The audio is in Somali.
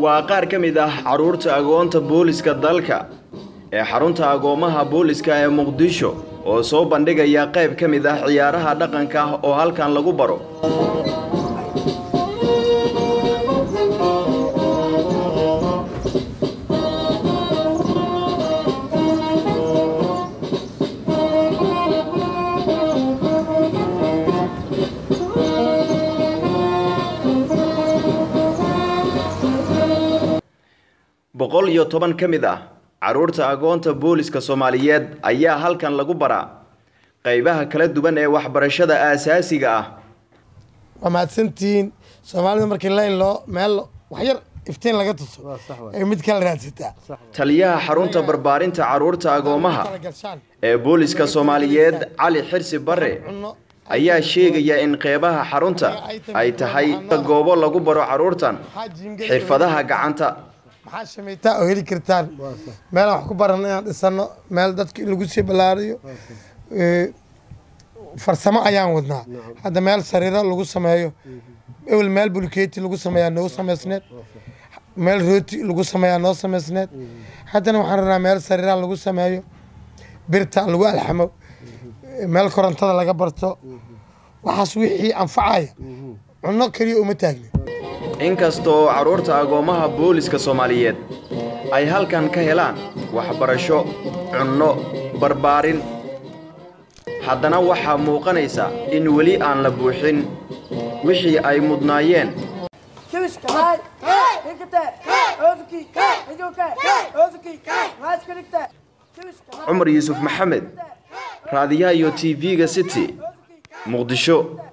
waa qaar ka mid ah carruurta agoonta booliska dalka ee xarunta agoomaha booliska ee muqdisho oo soo bandhigaya qayb ka mid ah ciyaaraha dhaqanka ah oo halkan lagu baro boqol iyo toban ka mid ah carruurta agoonta booliska soomaaliyeed ayaa halkan lagu baraa qaybaha kala duwan ee waxbarashada aasaasiga ah waa mahadsantihiin soomaalida markii layn loo meel waxyar iftiin laga tuso ay mid kala raadsataa taliyaha xarunta barbaarinta carruurta agoomaha ee booliska soomaaliyeed cali xirsi bare ayaa sheegaya in qeybaha xarunta ay tahay goobo lagu baro carruurtan xirfadaha gacanta maxaa shamaytaa oo heli kartaan meelaan wax ku baran inaan dhisano meel dadka in lagu sii ballaariyo farsamo ayaan wadnaa hadda meel sariiro lagu sameeyo ewel meel bulkeeti lagu sameeyaa noo samaysneed meel rooti lagu sameeyaa noo samaysneed haddana waxaan rabnaa meel sariira lagu sameeyo birta lagu alxamo meel korontada laga barto waxaas wixii anfacaya cunno keliya uma taagni inkastoo carruurta agoomaha booliska soomaaliyeed ay halkan ka helaan waxbarasho cunno barbaarin haddana waxaa muuqanaysa in weli aan la buuxin wixii ay mudnaayeen cumar yuusuf maxamed raadiyaha iyo t v-ga city muqdisho